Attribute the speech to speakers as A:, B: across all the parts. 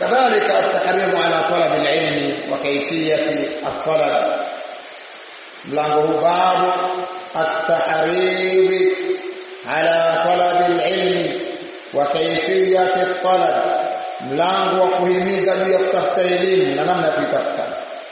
A: kadhalika at-tahrimu ala talab al-ilmi wa kayfiyati at-talab mlango huu babu at-tahrim ala talab al-ilmi wa kayfiyati at-talab mlango wa kuhimiza juu ya kutafuta elimu na namna ya kuitafuta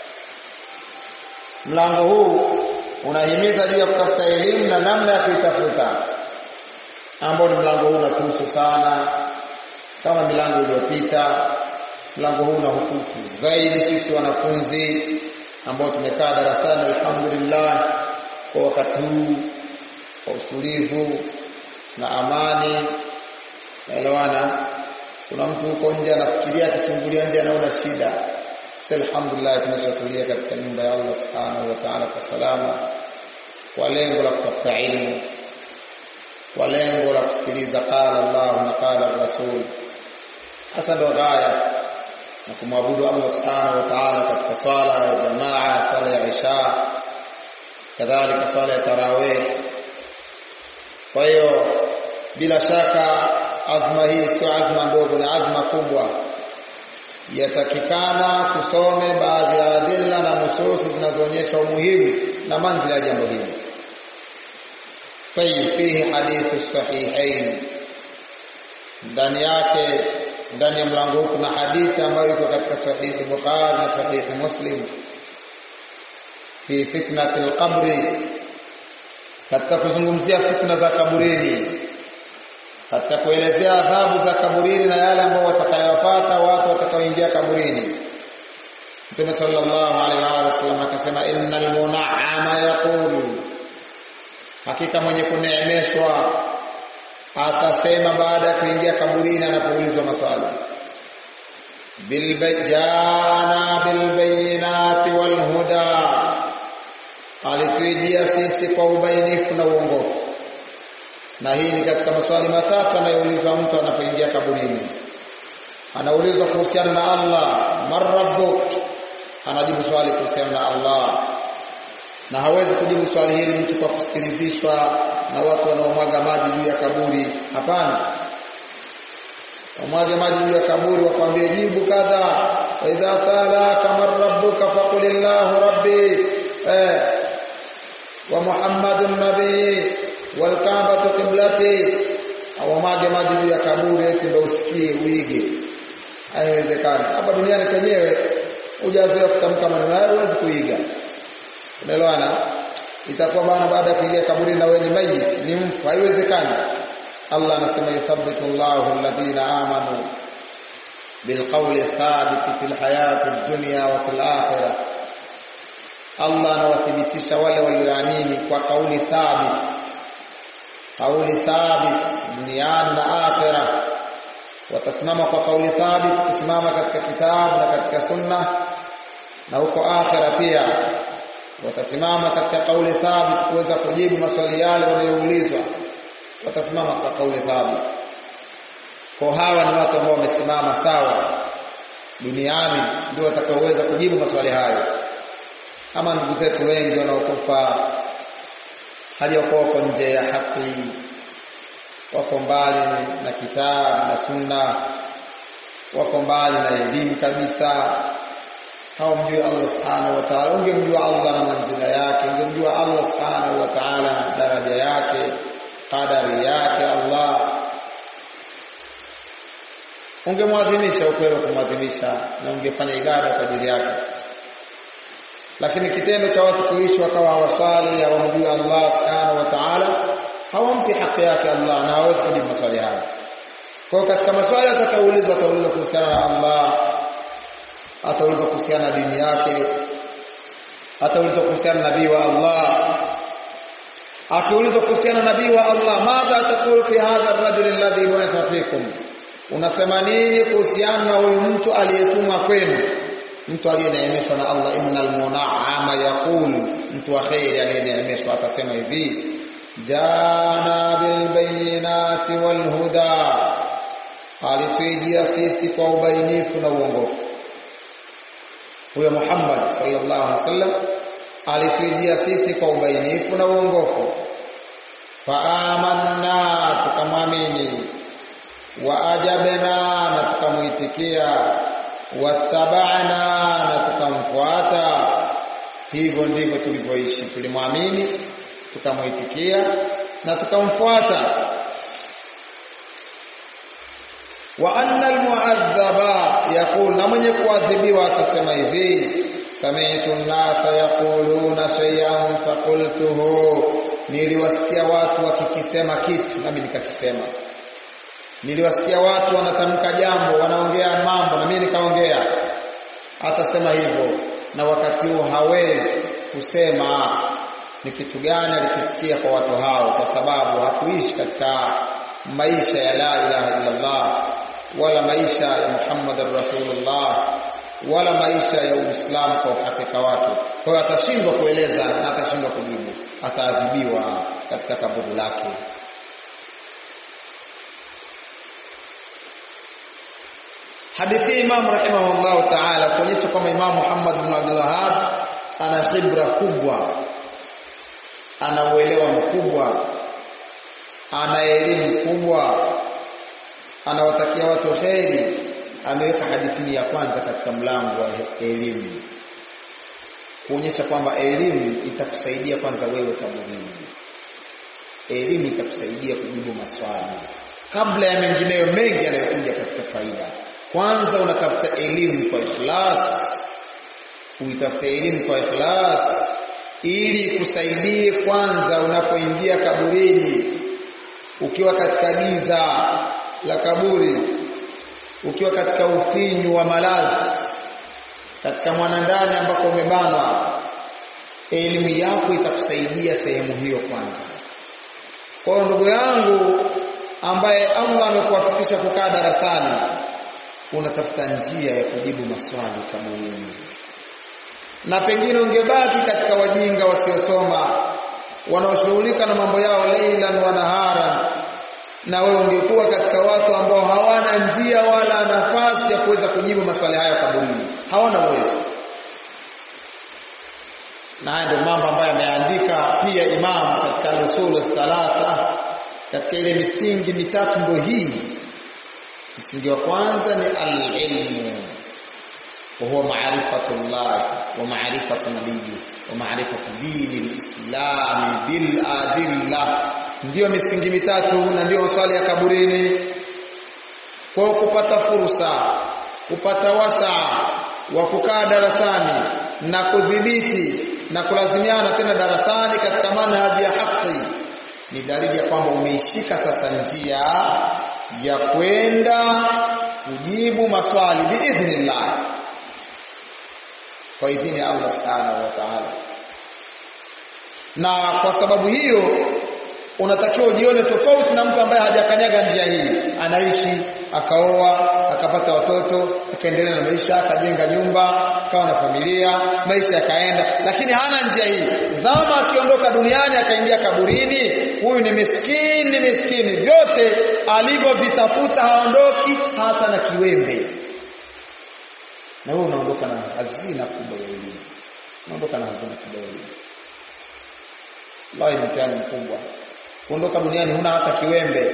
A: mlango huu unahimiza juu ya kutafuta elimu na namna ya kuitafuta ambao ni mlango huu unatuhusu sana kama milango iliyopita mlango huu unahutufu zaidi sisi wanafunzi ambao tumekaa darasani alhamdulillah kwa wakati huu kwa utulivu na amani naelewana kuna mtu huko nje anafikiria akichungulia nje anaona shida sasa alhamdulillah tumeshatulia katika nyumba ya Allah subhanahu wa ta'ala kwa salama kwa lengo la kutafuta ilmu kwa lengo la kusikiliza qala Allah na qala Rasul hasa ndo ghaya na kumwabudu Allah subhanahu wa ta'ala katika swala ya jamaa swala ya isha kadhalika swala ya tarawih kwa hiyo bila shaka azma hii sio azma ndogo na azma kubwa yatakikana tusome baadhi ya adilla na nususi zinazoonyesha umuhimu na manzila ya jambo hili طيب فيه حديث الصحيحين ndani yake ndani ya mlango huu kuna hadithi ambayo iko katika sahihi Bukhari na sahihi Muslim fi fitnati al-qabri katika kuzungumzia fitna za kaburini katika kuelezea adhabu za kaburini na yale ambayo watakayopata watu watakaoingia kaburini Mtume sallallahu alaihi wa sallam akasema innal mun'ama yaqulu hakika mwenye kuneemeshwa atasema baada ya kuingia kaburini anapoulizwa maswali bilbayana bilbayinati walhuda alituijia sisi kwa ubainifu na uongofu na hii ni katika maswali matatu anayoulizwa mtu anapoingia kaburini anaulizwa kuhusiana na Allah man rabbuk anajibu swali kuhusiana na Allah na hawezi kujibu swali hili mtu kwa kusikilizishwa na watu wanaomwaga maji juu ya kaburi hapana wamwage maji juu ya kaburi wakwambie jibu kadha wa idha salaka man rabbuka faqulillahu rabbi eh, wa muhammadun nabii wal kaabatu qiblati awamwage maji juu ya kaburi eti ndio usikie uige haiwezekani hapa duniani kwenyewe hujazoea kutamka maneno hayo huwezi kuiga unaelewana itakuwa bana baada ya kuingia kaburi na wewe ni mayit ni mfu haiwezekani Allah anasema yuthabbitu Allahu alladhina amanu bilqawli thabit fil hayati dunya wa fil akhirah Allah anawathibitisha wale walioamini kwa kauli thabit kauli thabit duniani na akhirah watasimama kwa kauli thabit kusimama katika kitabu na katika sunna na huko akhira pia watasimama katika kauli thabit kuweza kujibu maswali yale wanayoulizwa watasimama kwa kauli thabit kwa hawa ni watu ambao wamesimama sawa duniani ndio watakaoweza kujibu maswali hayo ama ndugu zetu wengi wanaokufa hali ya wako nje ya haki wako mbali na kitabu na sunna wako mbali na elimu kabisa hawamjui Allah subhanahu wa ta'ala ungemjua Allah na manzila yake ungemjua Allah subhanahu wa ta'ala na daraja yake qadari yake Allah ungemwadhimisha ukweli kumwadhimisha na ungefanya ibada kwa ajili yake lakini kitendo cha watu kuishi wakawa hawaswali hawamjui Allah subhanahu wa ta'ala hawampi haki yake Allah na hawezi kujibu maswali hayo kwa katika maswali atakayoulizwa ataulizwa kuhusiana na Allah ataulizwa kuhusiana na dini yake ataulizwa kuhusiana na nabii wa Allah akiulizwa kuhusiana na nabii wa Allah madha taqulu fi hadha ar-rajul alladhi bu'itha fikum unasema nini kuhusiana na huyu mtu aliyetumwa kwenu mtu aliyeneemeshwa na Allah innal mun'ama yaqul mtu wa khairi aliyeneemeshwa atasema hivi jana bil bayinati wal huda alituijia sisi kwa ubainifu na uongofu huyo Muhammad sallallahu alaihi wasallam alituijia sisi kwa ubainifu na uongofu faamanna tukamwamini wa ajabna na tukamuitikia wattabana na tukamfuata hivyo ndivyo tulivyoishi tulimwamini tukamwitikia na tukamfuata wa anna almu'adhaba yaqul na mwenye kuadhibiwa atasema hivi sami'tu an-nasa yaquluna shay'an faqultuhu niliwasikia watu wakikisema kitu nami nikakisema niliwasikia watu wanatamka jambo wanaongea mambo na mimi nikaongea atasema hivyo na wakati huo hawezi kusema ni kitu gani alikisikia kwa watu hao kwa sababu hakuishi katika maisha ya la ilaha illallah wala maisha ya Muhammadar Rasulullah wala maisha ya Uislamu kwa uhakika wake. Kwa hiyo atashindwa kueleza na atashindwa kujibu, ataadhibiwa katika kaburi lake. Hadithi Imam rahimahullah ta'ala kuonyesha kwamba Imam Muhammad bin Abdul Wahhab ana khibra kubwa, ana uelewa mkubwa, ana elimu kubwa, anawatakia watu kheri. Ameweka hadithi ya kwanza katika mlango wa elimu kuonyesha kwamba elimu itakusaidia kwanza wewe kaburini. Elimu itakusaidia kujibu maswali kabla ya mengineyo mengi yanayokuja katika faida. Kwanza unatafuta elimu kwa ikhlas, uitafute elimu kwa ikhlas ili kusaidie kwanza unapoingia kaburini, ukiwa katika giza la kaburi, ukiwa katika ufinyu wa malazi, katika mwanandani ambako umebanwa, elimu yako itakusaidia sehemu hiyo kwanza. Kwa hiyo ndugu yangu ambaye Allah amekuwafikisha kukaa darasani, unatafuta njia ya kujibu maswali kaburini, na pengine ungebaki katika wajinga wasiosoma wanaoshughulika na mambo yao leilan wa naharan, na wewe ungekuwa katika watu ambao hawana njia wala nafasi ya kuweza kujibu maswali hayo kaburini, hawana uwezo. Na haya ndio mambo ambayo ameandika pia Imam katika al-usul thalatha, katika ile misingi mitatu ndio hii. Msingi wa kwanza ni al-ilmu wa huwa ma'rifatu Allah wa ma'rifatu nabiyyi wa ma'rifatu dini al-islam bil adilla, ndiyo misingi mitatu na ndiyo maswali ya kaburini. Kwa kupata fursa, kupata wasaa wa kukaa darasani na kudhibiti na kulazimiana tena darasani katika manhaji ya haki ni dalili ya kwamba umeishika sasa njia ya kwenda kujibu maswali biidhnillah, kwa idhini ya Allah subhanahu wa ta'ala. Na kwa sababu hiyo unatakiwa ujione tofauti na mtu ambaye hajakanyaga njia hii, anaishi akaoa akapata watoto akaendelea na maisha akajenga nyumba akawa na familia maisha yakaenda, lakini hana njia hii. Zama akiondoka duniani akaingia kaburini, huyu ni miskini, ni miskini, vyote alivyovitafuta haondoki hata na kiwembe. Na wewe unaondoka na hazina kubwa ya elimu, unaondoka na hazina kubwa ya elimu. Wallahi, mtihani mkubwa kuondoka duniani huna hata kiwembe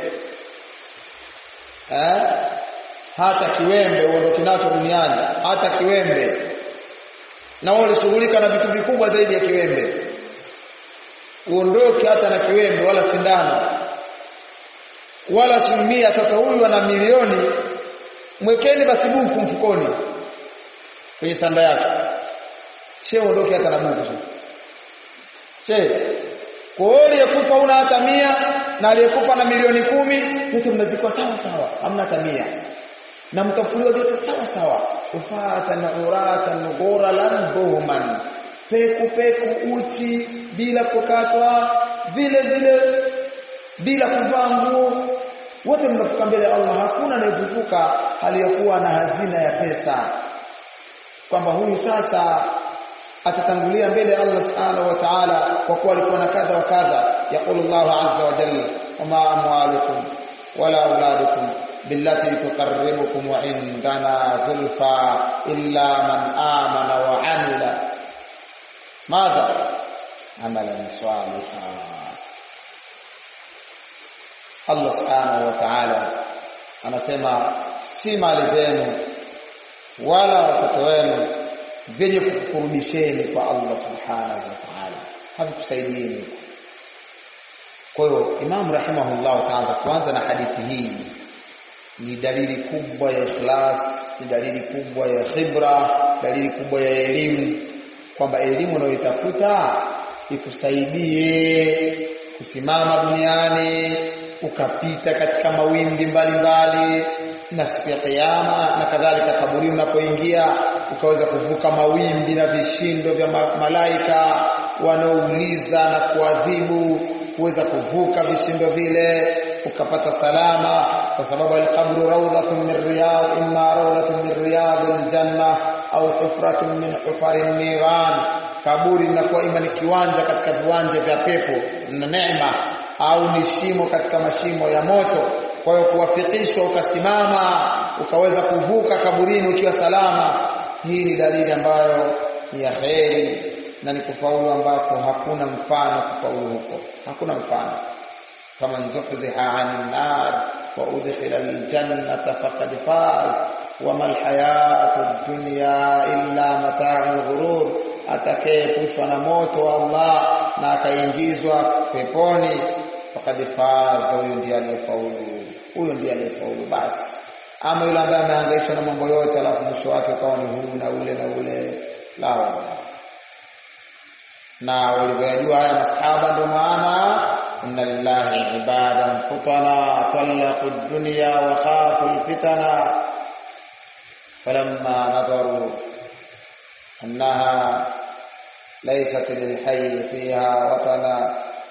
A: eh? hata kiwembe uondoke nacho duniani, hata kiwembe. Na wewe ulishughulika na vitu vikubwa zaidi ya kiwembe, uondoke hata na kiwembe, wala sindano wala sumia. Sasa huyu ana milioni, mwekeni basi buku mfukoni kwenye sanda yake, she uondoke hata na buku she kwa hiyo aliyekufa una hata mia na aliyekufa na milioni kumi yote mnazikwa sawa sawa, hamna hata mia na mtafuliwa vyote sawa sawa, ufatan uratan ghuralan buhman, peku peku uchi bila kukatwa, vile vile bila kuvaa nguo, wote mnafuka mbele ya Allah. Hakuna anayefufuka aliyokuwa na hazina ya pesa, kwamba huyu sasa atatangulia mbele ya Allah subhanahu wa ta'ala kwa kuwa alikuwa na kadha wa kadha. Yaqulu Allahu azza wa jalla, wama amwalukum wala auladukum billati tuqarribukum indana zulfa illa man amana wa amila madha amalan salihan. Allah subhanahu wa ta'ala anasema si mali zenu wala watoto wenu vyenye kukurudisheni kwa Allah subhanahu wa ta'ala havikusaidieni kwa hiyo Imam rahimahullah taanza kuanza na hadithi hii ni dalili kubwa ya ikhlas ni dalili kubwa ya khibra dalili kubwa ya elimu kwamba elimu unayoitafuta ikusaidie kusimama duniani ukapita katika mawimbi mbalimbali na siku ya kiyama na kadhalika kaburi unapoingia ukaweza kuvuka mawimbi na vishindo vya malaika wanaouliza na kuadhibu kuweza kuvuka vishindo vile ukapata salama kwa sababu alqabru rawdatun min riyad imma rawdatun min riyadil janna au hufratun min hufarin niran kaburi linakuwa ima ni kiwanja katika viwanja vya pepo na neema au ni shimo katika mashimo ya moto kwa hiyo kuwafikishwa ukasimama ukaweza kuvuka kaburini ukiwa salama hii ni dalili ambayo ni ya kheri na ni kufaulu ambako hakuna mfano kufaulu huko hakuna mfano kama zuhziha 'anil nar wa udkhila aljannata faqad faz wama alhayatu ad-dunya illa mata'ul ghurur atakayepushwa na moto wa Allah na akaingizwa peponi faqad faz huyo ndiye aliyefaulu huyo ndiye aliyefaulu basi ama yule ambaye amehangaishwa na mambo yote alafu mwisho wake ukawa ni huu na ule na ule la wala na walivyojua haya masahaba ndio maana inna lillahi ibadan futana talaqu dunya wa khafu alfitana falamma nadharu annaha laysat lilhayy fiha watana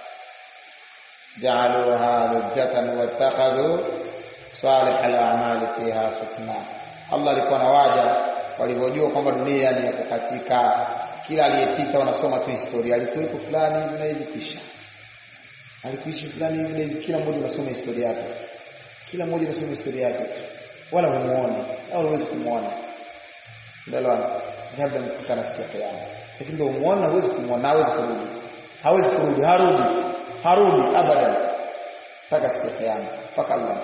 A: ja'aluha lujjatan wattakhadhu salih al-a'mal fiha sufna Allah alikuwa na waja walivyojua kwamba dunia ni ya kukatika kila aliyepita wanasoma tu historia alikuwepo fulani hivi na hivi kisha alikuishi fulani hivi na hivi kila mmoja anasoma historia yake kila mmoja anasoma historia yake wala humuone au huwezi kumuona ndio labda mkutana siku ya kiyama lakini ndio umuona huwezi kumuona hawezi kurudi hawezi kurudi harudi harudi abadan mpaka siku ya kiyama mpaka Allah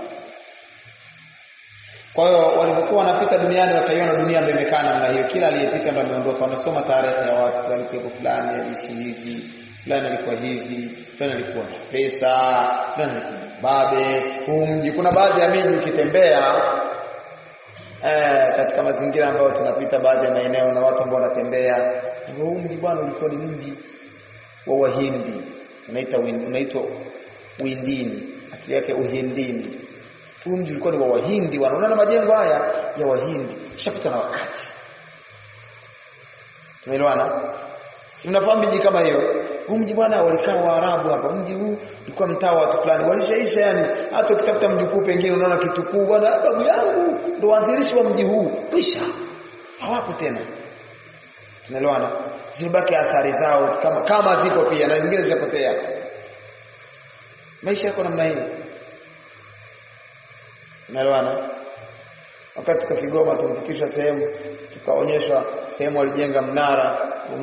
A: kwa hiyo walipokuwa wanapita duniani wakaiona dunia ndio imekaa namna hiyo, kila aliyepita ndio ameondoka. Wanasoma tarehe ya watu, walikuwa fulani aliishi hivi, fulani alikuwa hivi, fulani alikuwa na pesa, fulani alikuwa babe. Huu mji, kuna baadhi ya miji ukitembea eh, katika mazingira ambayo tunapita baadhi ya maeneo na watu ambao wanatembea, huu mji bwana ulikuwa ni mji wa Wahindi, unaita unaitwa Uindini, asili yake Uhindini huu mji ulikuwa ni wa Wahindi, wanaona na majengo haya ya Wahindi, shapita na wakati. Tumeelewana? Si mnafahamu miji kama hiyo? Huu mji bwana, walikaa Waarabu hapa. Mji huu ulikuwa mtaa wa watu fulani, walishaisha yani. Hata ukitafuta mji kuu pengine unaona kitu kuu, bwana, babu yangu ndo waanzilishi wa mji huu, kwisha hawapo tena. Tunaelewana? Zilibaki athari zao kama kama zipo pia na zingine zishapotea. Maisha yako namna hiyo. Unaelewana? Wakati tuko Kigoma tulifikishwa sehemu tukaonyeshwa sehemu walijenga mnara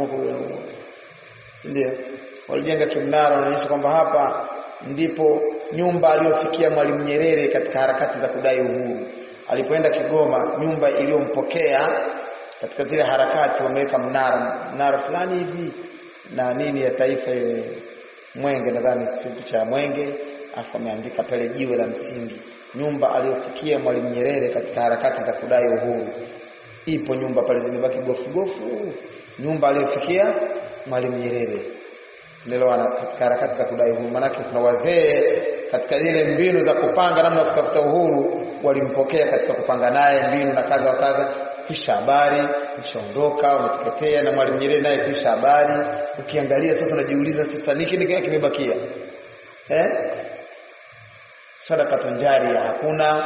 A: ndio walijenga kimnara wanaonyesha kwamba hapa ndipo nyumba aliyofikia Mwalimu Nyerere katika harakati za kudai uhuru. Alipoenda Kigoma, nyumba iliyompokea katika zile harakati wameweka mnara mnara fulani hivi na nini ya taifa ile Mwenge, nadhani sio picha ya Mwenge, afu ameandika pale jiwe la msingi nyumba aliyofikia Mwalimu Nyerere katika harakati za kudai uhuru. Ipo nyumba pale zimebaki gofu gofu, nyumba aliyofikia Mwalimu Nyerere lelewana katika harakati za kudai uhuru. Maanake kuna wazee katika zile mbinu za kupanga namna ya kutafuta uhuru, walimpokea katika kupanga naye mbinu na kadha wa kadha. Kisha habari kishaondoka, wameteketea na Mwalimu Nyerere naye kisha habari. Ukiangalia sasa, unajiuliza sasa niki niki kimebakia eh sadaka jaria hakuna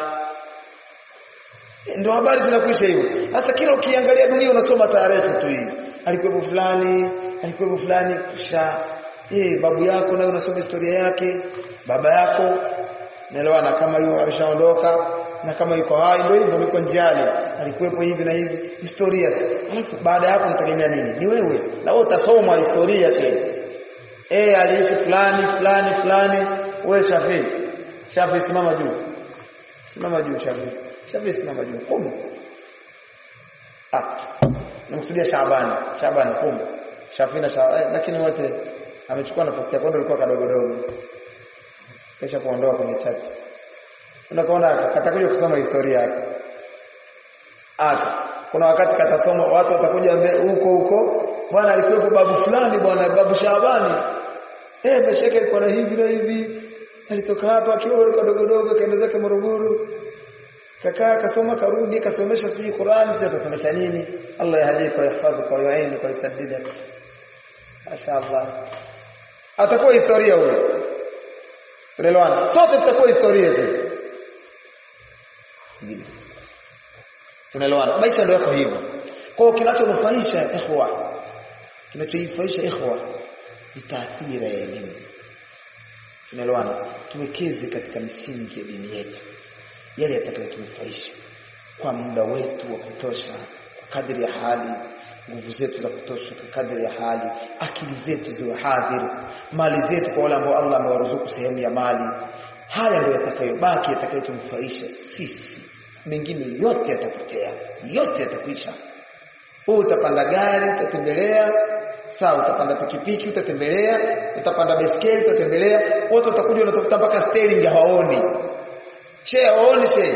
A: ndio habari zinakuisha hivyo sasa kila ukiangalia dunia unasoma tarehe tu hii alikuwepo fulani alikuwepo fulani kisha eh babu yako nayo unasoma historia yake baba yako naelewana kama hiyo ameshaondoka na kama yuko hai ndio hivyo yuko njiani alikuwepo hivi na hivi historia alafu baada yako unategemea nini ni wewe na wewe utasoma historia tena eh aliishi fulani fulani fulani wewe Shafii Shafi simama juu. Simama juu Shafi. Shafi simama juu. Qum. ah nimekusudia Shaabani Shaabani kumbe Shafina Shaabani eh, lakini wote amechukua nafasi yake ndio alikuwa kadogo dogo kisha kuondoa kwenye chati unakoona katakuja kusoma historia yake aka kuna wakati katasoma watu watakuja huko huko bwana alikuwepo babu fulani bwana babu Shaabani eh mesheke alikuwa na hivi na hivi alitoka hapa akiwa kadogo dogo kaenda zake Morogoro kakaa kasoma karudi kasomesha sijui Qur'ani sijui atasomesha nini Allah yahdika wa yahfadhuka wa yu'inuka wa yusaddidaka mashaallah atakuwa historia huyo tunaelewana sote tutakuwa historia sisi Ingilisi tunaelewana maisha ndio yako hivyo kwa hiyo kinachonufaisha ikhwa kinachoifaisha ikhwa ni taathira ya elimu tunaelewana tuwekeze katika misingi ya dini yetu yale yatakayotunufaisha kwa muda wetu wa kutosha kwa kadri ya hali nguvu zetu za kutosha kwa kadri ya hali akili zetu ziwe hadhir mali zetu kwa wale ambao Allah amewaruzuku sehemu ya mali haya ndio yatakayobaki yatakayotunufaisha sisi mengine yote yatapotea yote yatakwisha wewe utapanda gari utatembelea sawa utapanda pikipiki utatembelea utapanda baiskeli utatembelea wote watakuja wanatafuta mpaka steering hawaoni she hawaoni she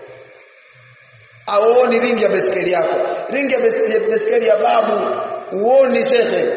A: hawaoni ringi ya baiskeli yako ringi ya baiskeli ya babu uoni shekhe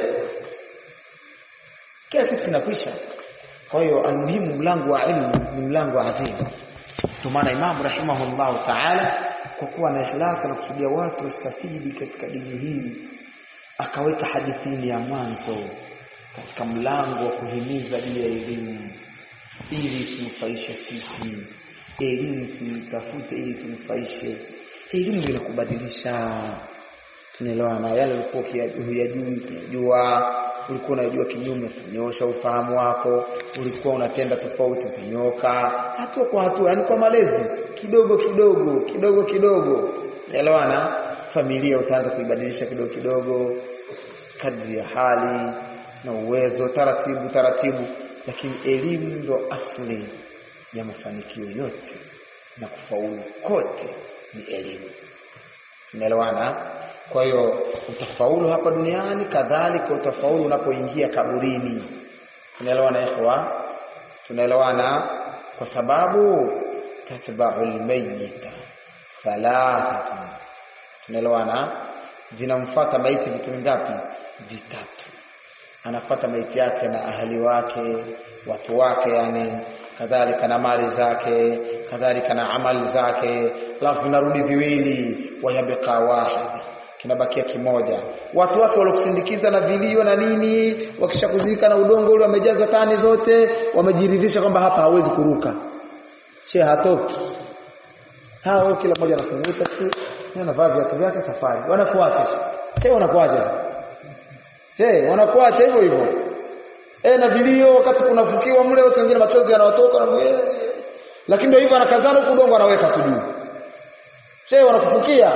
A: kila kitu kinakwisha kwa hiyo almuhimu mlango wa ilmu ni mlango adhimu kwa maana Imam rahimahullah ta'ala kwa kuwa na ikhlasi na kusudia watu wastafidi katika dini hii akaweka hadithini ya mwanzo katika mlango wa kuhimiza juu ya elimu ili tunufaishe sisi elimu tuitafute ili tunufaishe elimu ndio inakubadilisha tunaelewana yale ulikuwa huyajui tunajua ulikuwa unajua kinyume tunyoosha ufahamu wako ulikuwa unatenda tofauti utanyoka hatua kwa hatua yani kwa malezi kidogo kidogo kidogo kidogo elewana familia utaanza kuibadilisha kidogo kidogo kadri ya hali na uwezo taratibu taratibu lakini elimu ndo asli ya mafanikio yote na kufaulu kote ni elimu unaelewana kwa hiyo utafaulu hapa duniani kadhalika utafaulu unapoingia kaburini tunaelewana ikhwa tunaelewana kwa sababu tatba'ul mayyita thalathatun tunaelewana vinamfuata maiti vitu vingapi vitatu anafuata maiti yake na ahali wake watu wake yani kadhalika na mali zake kadhalika na amali zake alafu vinarudi viwili wayabqa wahid kinabakia kimoja watu wake waliokusindikiza na vilio na nini wakishakuzika na udongo ule wamejaza tani zote wamejiridhisha kwamba hapa hawezi kuruka she hatoki hao kila mmoja anafunguta tu anavaa viatu vyake safari wanakuacha she wanakuacha she wanakuacha hivyo hivyo eh na vilio wakati kunafukiwa mle watu wengine machozi yanawatoka na lakini ndio hivyo anakazana huko udongo anaweka tu juu she wanakufukia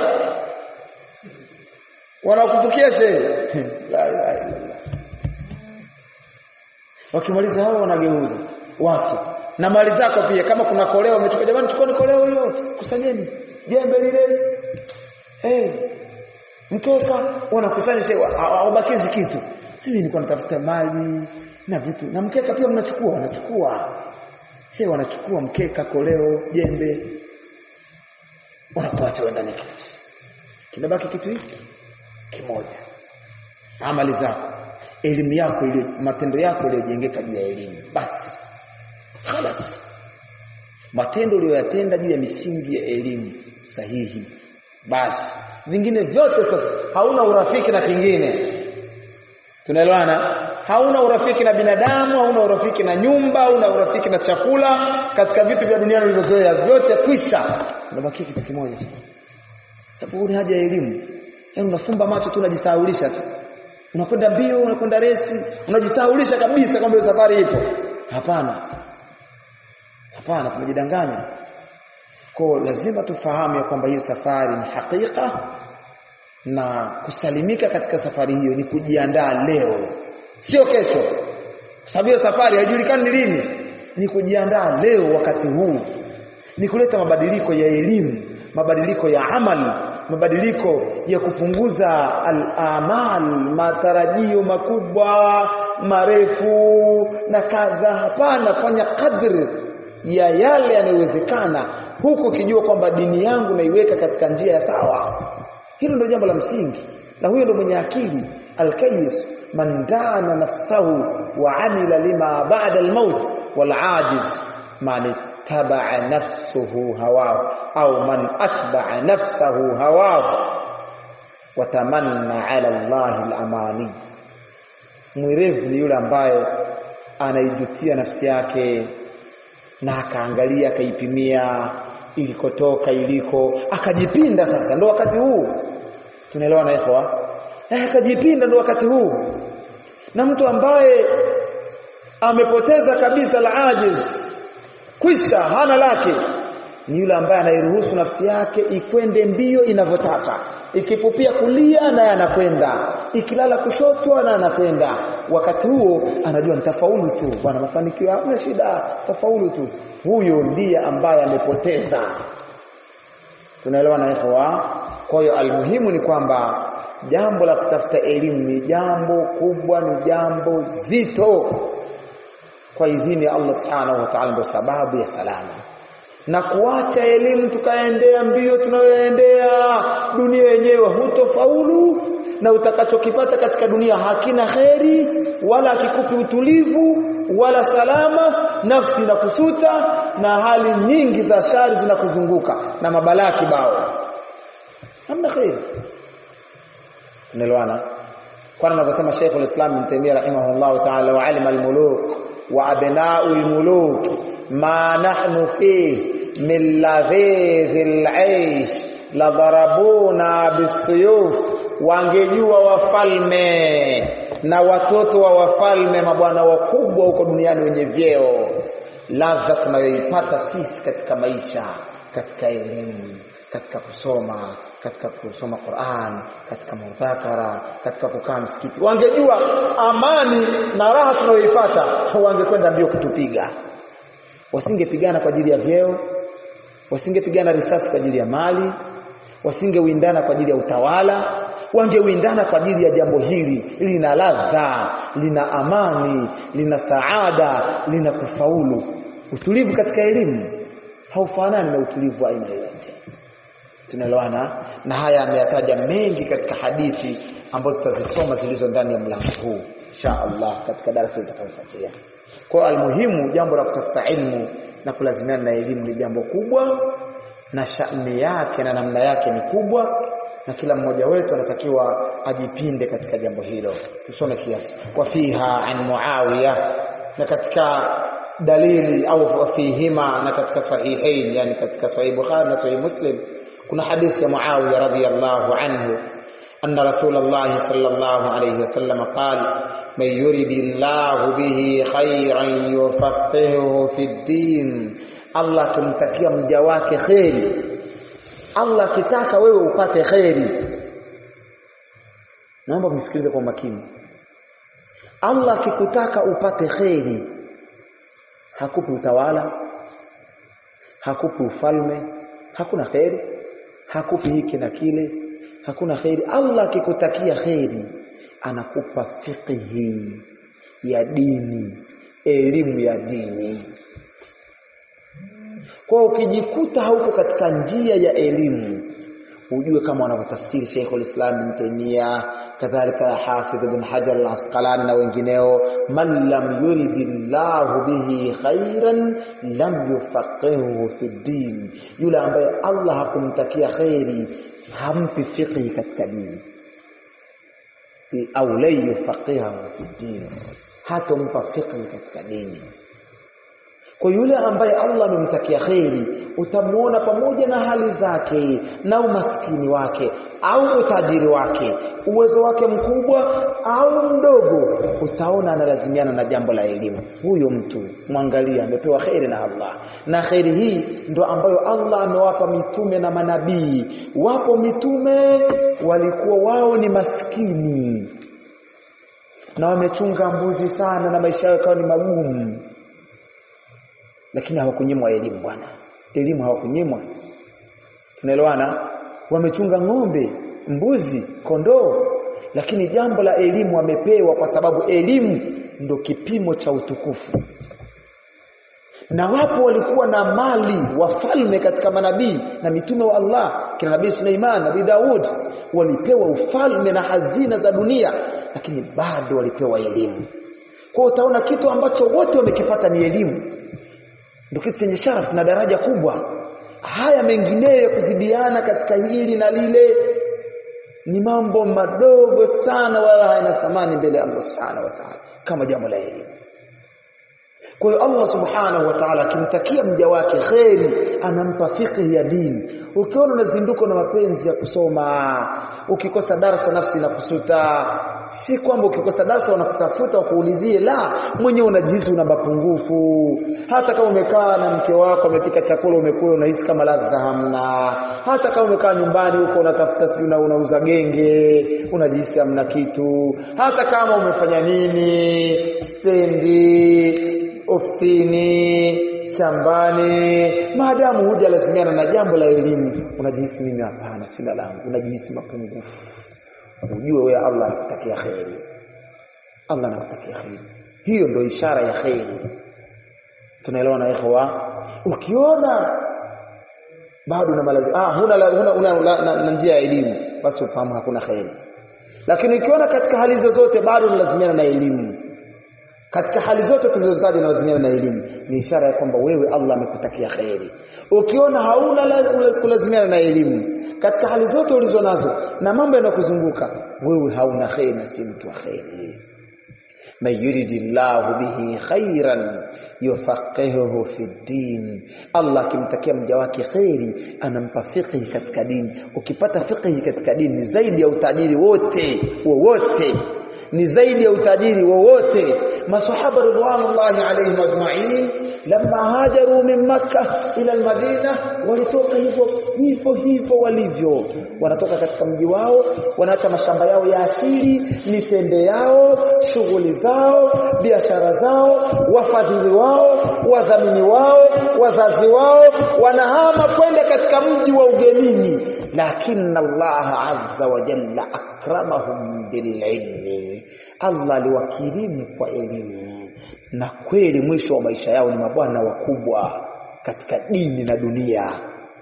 A: wanakufukia she la ilaha illallah wakimaliza hao wanageuza watu na mali zako pia kama kuna koleo umechukua jamani chukua koleo hiyo kusanyeni jembe lile eh mkeka wanakusanya shewa hawabakizi kitu sisi nilikuwa natafuta mali na vitu na mkeka pia mnachukua wanachukua she wanachukua mkeka koleo jembe wanakuacha wenda ni kinabaki kitu hiki kimoja amali zako elimu yako ile matendo yako yaliyojengeka juu ya elimu basi خلاص matendo uliyoyatenda juu ya misingi ya elimu sahihi basi vingine vyote sasa hauna urafiki na kingine tunaelewana hauna urafiki na binadamu hauna urafiki na nyumba hauna urafiki na chakula katika vitu vya duniani ulivyozoea vyote kwisha unabaki kitu kimoja sababu ni haja ya elimu yaani unafumba macho tu unajisahaulisha tu unakwenda mbio unakwenda resi unajisahaulisha kabisa kwamba hiyo safari ipo hapana hapana tumejidanganya kwa lazima tufahamu ya kwamba hiyo safari ni hakika na kusalimika katika safari hiyo ni kujiandaa leo sio kesho kwa sababu hiyo safari haijulikani ni lini ni kujiandaa leo wakati huu ni kuleta mabadiliko ya elimu mabadiliko ya amali mabadiliko ya kupunguza al-amal matarajio makubwa marefu na kadha hapana fanya kadri ya yale yanayowezekana huku ukijua kwamba dini yangu naiweka katika njia ya sawa hilo ndio jambo la msingi na huyo ndio mwenye akili al-kayis man dana nafsahu wa amila lima ba'da al-maut wal ajiz man taba'a nafsuhu hawahu au man atba'a nafsahu hawahu watamanna 'ala Allah al-amani mwerevu ni yule ambaye anaijutia nafsi yake na akaangalia akaipimia ilikotoka iliko akajipinda sasa ndo wakati huu tunaelewa na ikhwa eh akajipinda ndo wakati huu na mtu ambaye amepoteza kabisa la ajiz kwisha hana lake ni yule ambaye anairuhusu nafsi yake ikwende mbio inavyotaka ikipupia kulia naye anakwenda ikilala kushoto na anakwenda wakati huo anajua nitafaulu tu bwana mafanikio hakuna shida tafaulu tu huyo ndiye ambaye amepoteza tunaelewa na ikhwa kwa hiyo almuhimu ni kwamba jambo la kutafuta elimu ni jambo kubwa ni jambo zito kwa idhini ya Allah subhanahu wa ta'ala ndio sababu ya salama na kuacha elimu tukaendea mbio tunayoendea dunia yenyewe hutofaulu na utakachokipata katika dunia hakina kheri wala hakikupi utulivu wala salama nafsi na kusuta na hali nyingi za shari zinakuzunguka na mabalaa kibao hamna kheri unaelewana kwani anavyosema Sheikh al-Islam Ibn Taymiyyah rahimahullah ta'ala wa alim al-muluk wa abna'u al-muluk ma nahnu fihi min ladhidhi al-aish la darabuna bisuyuf wangejua wafalme na watoto wa wafalme mabwana wakubwa huko duniani wenye vyeo ladha tunayoipata sisi katika maisha katika elimu katika kusoma katika kusoma Qur'an katika mudhakara katika kukaa msikiti wangejua amani na raha tunayoipata wangekwenda mbio kutupiga wasingepigana kwa ajili ya vyeo wasingepigana risasi kwa ajili ya mali wasingewindana kwa ajili ya utawala wangewindana kwa ajili ya jambo hili lina ladha lina amani lina saada lina kufaulu utulivu katika elimu haufanani na utulivu wa aina yoyote tunaelewana na haya ameyataja mengi katika hadithi ambazo tutazisoma zilizo ndani ya mlango huu insha Allah katika darasa litakayofuatia kwa almuhimu jambo la kutafuta ilmu na kulazimiana na elimu ni jambo kubwa na shani yake na namna yake ni kubwa na kila mmoja wetu anatakiwa ajipinde katika jambo hilo tusome kiasi wa fiha an muawiya na katika dalili au fihima na katika sahihain yani katika sahih bukhari na sahih muslim kuna hadithi ya muawiya radhiyallahu anhu أن رسول الله صلى الله عليه وسلم قال من يرد الله به خيرا يفقهه في الدين الله tumtakia mja wake kheri Allah kitaka wewe upate kheri naomba msikilize kwa makini Allah akikutaka upate kheri hakupi utawala hakupi ufalme hakuna kheri hakupi hiki na kile hakuna kheri Allah akikutakia kheri anakupa fiqhi ya dini elimu ya dini kwa ukijikuta hauko katika njia ya elimu ujue kama wanavyotafsiri Sheikh al-Islam Ibn Taymiyyah kadhalika Hafidh Ibn Hajar al-Asqalani na wengineo man lam yuridillahu bihi khairan lam yufaqihu fi din yule ambaye Allah hakumtakia khairi hampi fiqhi katika dini au la yufaqihu fi din hatompa fiqhi katika dini kwa yule ambaye Allah amemtakia kheri utamuona pamoja na hali zake na umaskini wake au utajiri wake uwezo wake mkubwa au mdogo utaona analazimiana na jambo la elimu huyo mtu mwangalia amepewa kheri na Allah na kheri hii ndo ambayo Allah amewapa mitume na manabii wapo mitume walikuwa wao ni maskini na wamechunga mbuzi sana na maisha yao yakawa ni magumu lakini hawakunyimwa elimu bwana elimu hawakunyimwa tunaelewana wamechunga ng'ombe mbuzi kondoo lakini jambo la elimu wamepewa kwa sababu elimu ndo kipimo cha utukufu na wapo walikuwa na mali wafalme katika manabii na mitume wa Allah kina nabii Suleiman nabii Daud walipewa ufalme na hazina za dunia lakini bado walipewa elimu kwa utaona kitu ambacho wote wamekipata ni elimu ndio kitu chenye sharafu na daraja kubwa haya mengineyo ya kuzidiana katika hili na lile ni mambo madogo sana wala hayana thamani mbele ya Allah subhanahu wa ta'ala kama jambo la elimu kwa hiyo Allah subhanahu wa ta'ala akimtakia mja wake kheri anampa fiqh ya dini ukiona unazinduka na mapenzi ya kusoma ukikosa darasa nafsi na kusuta si kwamba ukikosa darasa wanakutafuta wakuulizie la mwenyewe unajihisi una mapungufu hata kama umekaa na mke wako amepika chakula umekula unahisi kama ladha hamna hata kama umekaa nyumbani huko unatafuta sijui una unauza genge unajihisi hamna kitu hata kama umefanya nini stendi ofisini shambani maadamu hujalazimiana na jambo la elimu unajihisi mimi hapana sina langu unajihisi mapungufu ujue wewe Allah anakutakia kheri Allah anakutakia kheri hiyo ndio ishara ya kheri tunaelewa na ikhwa ukiona bado una malazi ah huna huna, huna, huna na, na njia ya elimu basi ufahamu hakuna kheri lakini ukiona katika hali zozote bado unalazimiana na elimu katika hali zote tulizotaja unalazimiana na elimu ni ishara ya kwamba wewe Allah amekutakia kheri ukiona hauna kulazimiana na elimu katika hali zote ulizo nazo na mambo yanayokuzunguka wewe hauna kheri na si mtu wa kheri man yuridillahu bihi khairan yufaqihuhu fi din Allah akimtakia mja wake kheri anampa fiqhi katika dini ukipata fiqhi katika dini ni zaidi ya utajiri wote wowote ni zaidi ya utajiri wowote masahaba ridwanullahi alayhim ajma'in lamma hajaru min makkah ila almadina walitoka hivyo hivyo hivyo walivyo wanatoka katika mji wao wanaacha mashamba yao ya asili mitende yao shughuli zao biashara zao wafadhili wao wadhamini wao wazazi wao wanahama kwenda katika mji wa ugenini lakini Allah azza wa jalla akramahum bililmi Allah aliwakirimu kwa elimu na kweli mwisho wa maisha yao ni mabwana wakubwa katika dini na dunia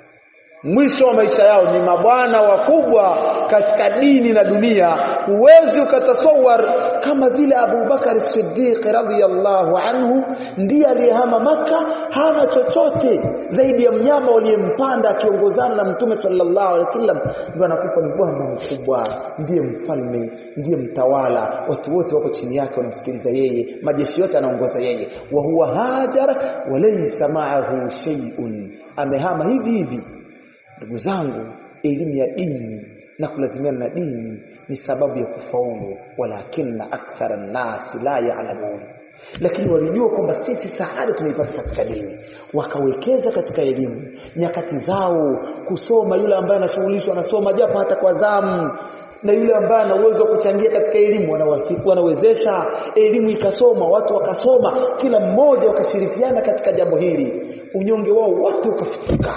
A: mwisho wa maisha yao ni mabwana wakubwa katika dini na dunia huwezi ukatasawar kama vile Abu Bakar Siddiq radhiyallahu anhu ndiye aliyehama maka hana chochote zaidi ya mnyama waliyempanda akiongozana na Mtume sallallahu alaihi wasallam ndio anakufa ni bwana mkubwa ndiye mfalme ndiye mtawala watu wote wako chini yake wanamsikiliza yeye majeshi yote anaongoza yeye wa huwa hajar walaysa ma'ahu shay'un amehama hivi hivi ndugu zangu elimu ya dini na kulazimiana na dini ni sababu ya kufaulu walakinna akthara nasi la ya'lamun lakini walijua kwamba sisi saada tunaipata katika dini wakawekeza katika elimu nyakati zao kusoma yule ambaye anashughulishwa anasoma japo hata kwa zamu na yule ambaye ana uwezo wa kuchangia katika elimu wanawafiku wanawezesha elimu ikasoma watu wakasoma kila mmoja wakashirikiana katika jambo hili unyonge wao wote ukafutika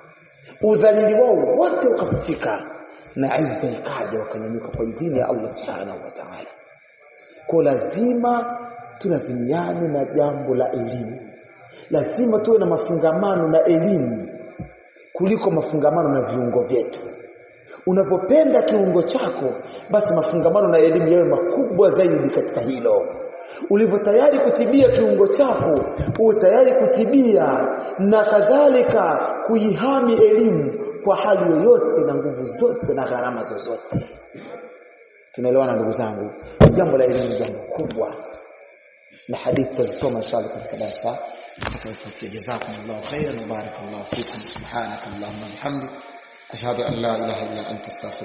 A: udhalili wao wote ukafutika na izza ikaja wakanyanyuka kwa idhini ya Allah subhanahu wa ta'ala kwa lazima tulazimiane na jambo la elimu lazima tuwe na mafungamano na elimu kuliko mafungamano na viungo vyetu unavyopenda kiungo chako basi mafungamano na elimu yawe makubwa zaidi katika hilo ulivyo tayari kutibia kiungo chako uwe tayari kutibia na kadhalika kuihami elimu kwa hali yoyote na nguvu zote na gharama zozote tunaelewana ndugu zangu jambo la elimu jambo kubwa na hadithi tazisoma inshallah katika darasa tutakayofuatia jazakumullahu khairan wa barakallahu fikum subhanakallahumma wa bihamdik ashhadu an la ilaha illa anta astaghfiruka